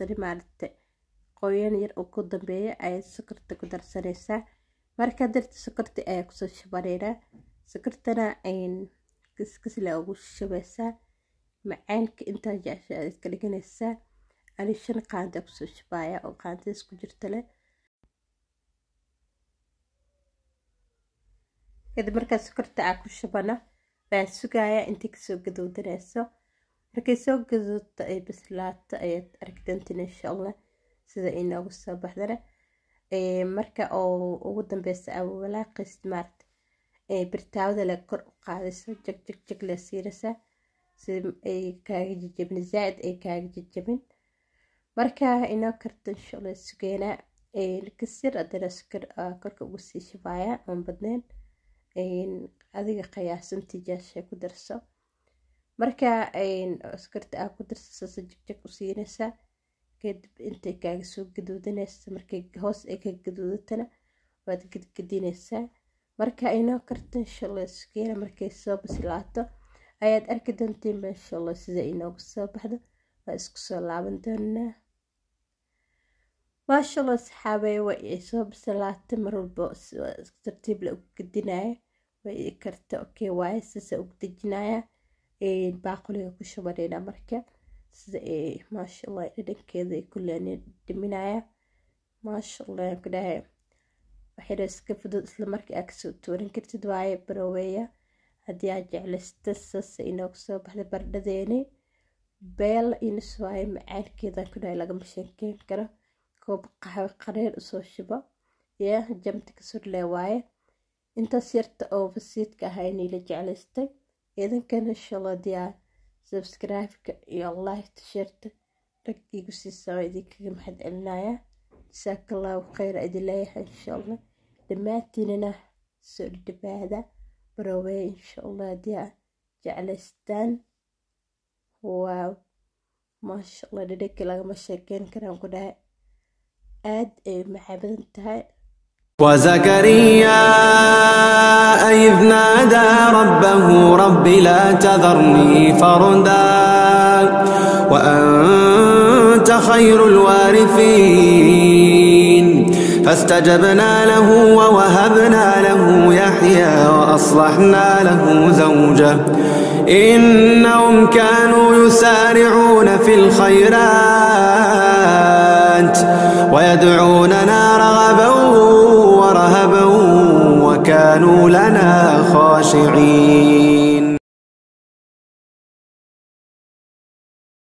darsani maaragta qoyan yar oo ku dambeeya ayaad sokorta ku darsanaysaa markaa darta sokorta ayaa kusoo shubaneynaa sokortana kiskisle ugu shubaysaa macaanka intaa jecesha aad ka dhiganaysaa ani shan qaanda kusoo shubaaya oo qaandadas ku jirta leh kadib markaa sokorta aa ku shubana waa sugaaya intay kasoo gadowdanayso markay soo gaduudto ay bislaato ayaad aragdantin insha allah sida inoogu soo baxdana marka oo ugu dambeysa aa walaaqaysid maaragta birtaawada le kor u qaadayso jag jag jag le siinaysaa sida ay kaaga jajabin zaaid ay kaaga jajabin marka inoo karto insha allah sugeynaa kasir haddana sukar korka ugu sii shubaaya oon badneyn adiga qiyaasantii jaashay ku darso marka sukarta aa ku darso saasa jagjag u siinaysaa kadib intay kaaga soo gaduudanaysa markay hoos ay ka gaduudatana waad gadgadinaysaa marka inoo karto insha allah sugeena markay soo bislaato ayaad arki doontiin insha allah sida inoogu soo baxdo waa isku soo laaban doonaa maasha allah saxaabey way ay soo bislaatay mar walba tartiib la ugu gadinaya way i karta okay waaye sasa ugu dejinaya baaquliga ku shubanayna marka sida maasha allah dhadhankeeda ay kuleen dhiminaya maasha allah ku dhahay waxayna iska fudud isla markii aa kasoo tuuran kartid waaye baroweya haddii aa jeclaysta sasa inoogu soo baxda bardhadeeni beel inus waaye macaankeedan ku dhahay lagama sheekeyn karo koob qaxwe qareer usoo shubo ya jamta kasurlee waaye intaas yarta oo basiidka ahaa inayla jeclaystay idinkana insha allah diyaa subscribe-ka iyo like sheerta rag igu siisaa waa idinkaga maxad celinaya jasaaka allahu khayr idin leeyahay insha allah dhammaantiinana soo dhawaada baroweya insha allah haddii aa jeclaystaan waaw maasha allah dhadhankii lagama sheekeyn karaan ku dhahay aad ay maxabadan tahay وزكريا إذ نادى ربه رب لا تذرني فردا وأنت خير الوارثين فاستجبنا له ووهبنا له يحيى وأصلحنا له زوجه إنهم كانوا يسارعون في الخيرات ويدعوننا رغبا ورهبا وكانوا لنا خاشعين